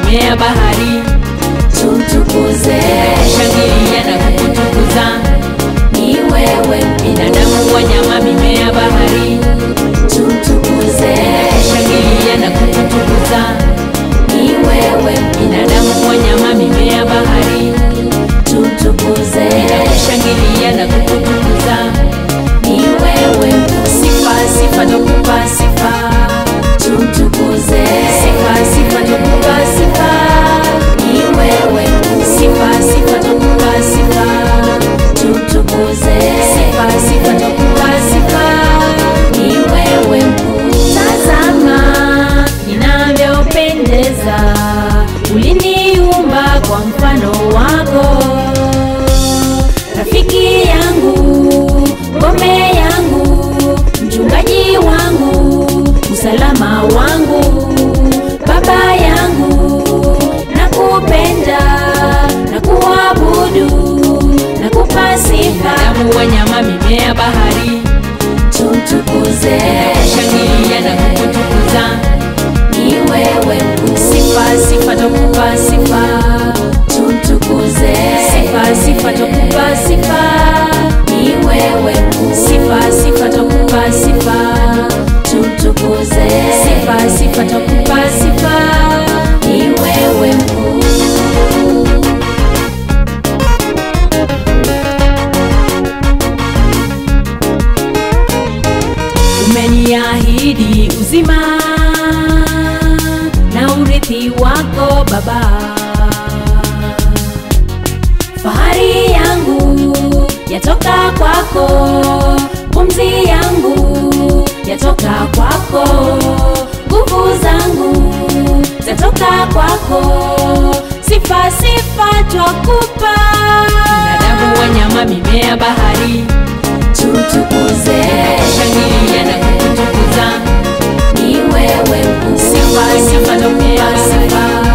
mimea bahari tumtukuze shangilia na kukutukuza ni wewe binadamu wanyama mimea bahari tumtukuze shangilia na kukutukuza ni wewe binadamu wanyama mimea bahari tumtukuze shangilia na kukutukuza ni wewe sifa sifa tokupa sifa tumtukuze sifa sifa tokupa sifa ni wewe sifa sifa tokupa sifa tumtukuze sifa sifa tokupa sifa ni wewe mkuu tazama ninavyopendeza uliniumba kwa mfano wako rafiki yangu ngome yangu mchungaji wangu usalama wangu baba yangu nakupenda na kuabudu na kupa sifa damu wanyama mimea bahari tumtukuze shangilia na kukutukuza ni wewe mkuu sifa sifa tokupa sifa tumtukuze sifa sifa tokupa sifa ni wewe mkuu sifa sifa tokupa sifa tumtukuze sifa sifa tokupa sifa ni wewe mkuu umeniahidi uzima na urithi wako baba fahari yangu yatoka kwako pumzi yangu yatoka kwako nguvu zangu zatoka kwako sifa sifa twakupa binadamu wanyama mimea bahari tumtukuze shangilia na kukutukuza ni wewe mkuu sifa sifa tokupa sifa